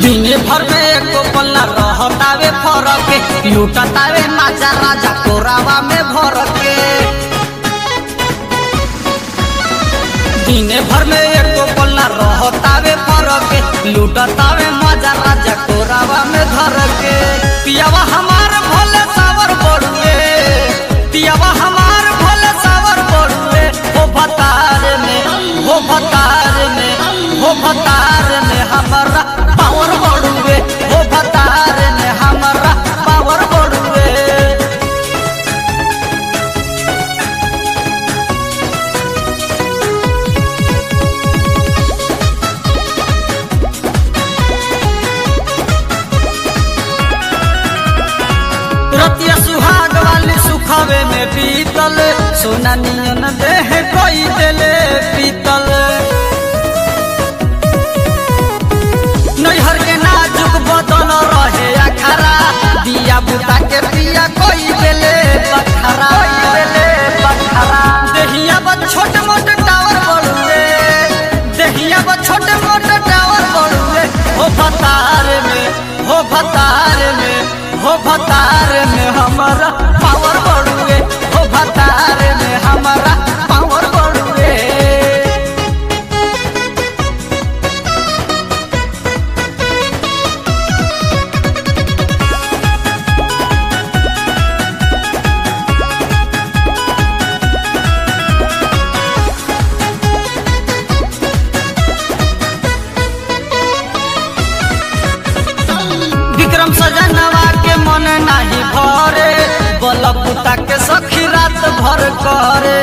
दिन भर में एको पल्ला रहतावे फरक लूटतावे माजा राजा कोरावा में भर के दिन भर में एको पल्ला रहतावे फरक लूटतावे माजा राजा कोरावा में धर के पियावा हमार भोले सावर बड़ुए पियावा हमार भोले सावर बड़ुए हो भतार में हो भतार में हो भतार में हमारा पावर बड़ुए हो भतार में हमारा पावर बड़ुए रतिया सुहाग वाली सुखावे में पीतल सोना नियन देह कोई देले पीतल नैहर के नाजुक बदन रहे अखरा दिया बुता के पिया कोई देले बखरा देले बखरा देहिया बा छोट मोट टावर बड़ुए देहिया बा छोट मोट टावर बड़ुए हो भतार में हो भतार में हो भतार में हमारा पावर बड़ुए हो भतार में हमारा पावर बड़ुए विक्रम सजनवा के मन नाही भरे बलपुता के सखी रात भर करे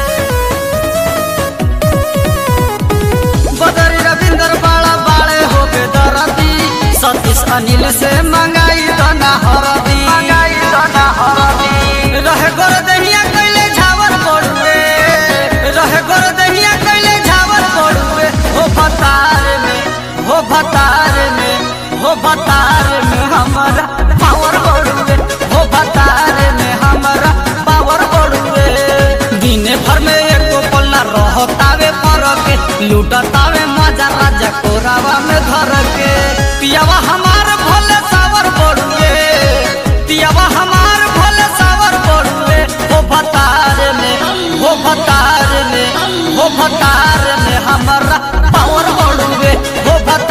बदरी रविंदर बाड़ा बाड़े हो गए दरदी सतीश अनिल से मंगाई दना हरदी मंगाई दना हरदी रहे गोर दहिया कैले झावर पड़ुए रहे गोर दहिया कैले झावर पड़ुए हो भतार में हो भतार में हो भतार में हमारा पावर बढ़ुए हो भतार में हमारा पावर बढ़ुए दिने भर में एको पल्ला रहतावे फरक लूटतावे मजा राजा कोरावा में धर के पियावा हमार भोले सावर बढ़ुए पियावा हमार भोले सावर बढ़ुए हो भतार में हो भतार में हो भतार में हमारा पावर बढ़ुए हो भतार